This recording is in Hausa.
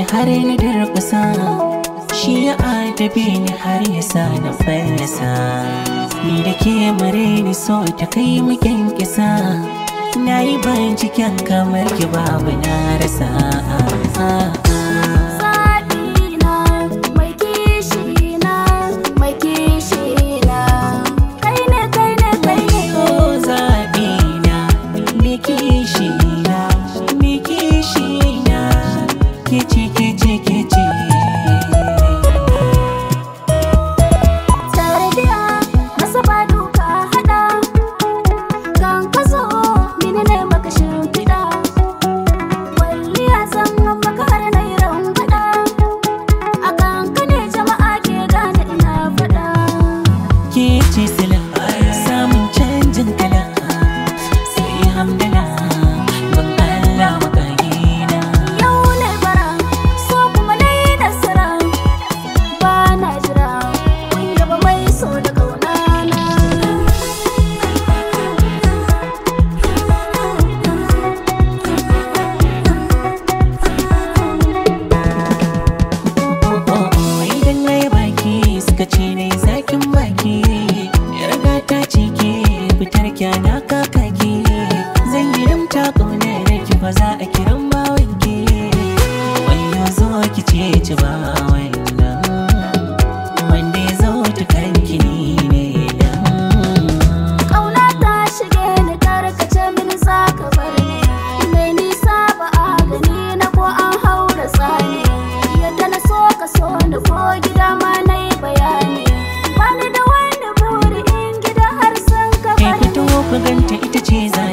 har na durkusa shi ya adabe ni har ya sa na fallasa ni da ke mare ni so ta kai mu kyankyasa na yi binciken kamar ki babu na rasa Zaɓina mai kishina mai kishina kai ne kai ne kai ne Oh, zaɓina, me kishina, me kishina, kici kici kici. Tarbiya masa ba duka hada kan ka zo mini ne maka shimfiɗa Walliya zan maka har na yi rangwada A kan ka ne jama'a ke gane ina faɗa Kici sila, samun canjin kala, sai hamdala, ban Allah makagina. Yau ne bara so kuma na yi nasara Ba na jira kun yaba mai so da ƙaunana Oh, oh, oh, idan na yi baki suka ce na yi zakin baki. Yarda ta ce ke fitar kyana kakaki. Zan yi rimta ƙaunar ki ba za a kiran bawanki. Wayo zo ki ce ci ba wannan. Wanda ya zo ta kanki ni ne dan. Ƙauna ta shige ni karkace mini za ka bar ni Mai nisa ba a gani na ko an haura tsani Yadda na so ka so ni ko gida ma na yi bayani Bani da wani buri in gida har sun ka Kai bar fito ku ganta ita ce za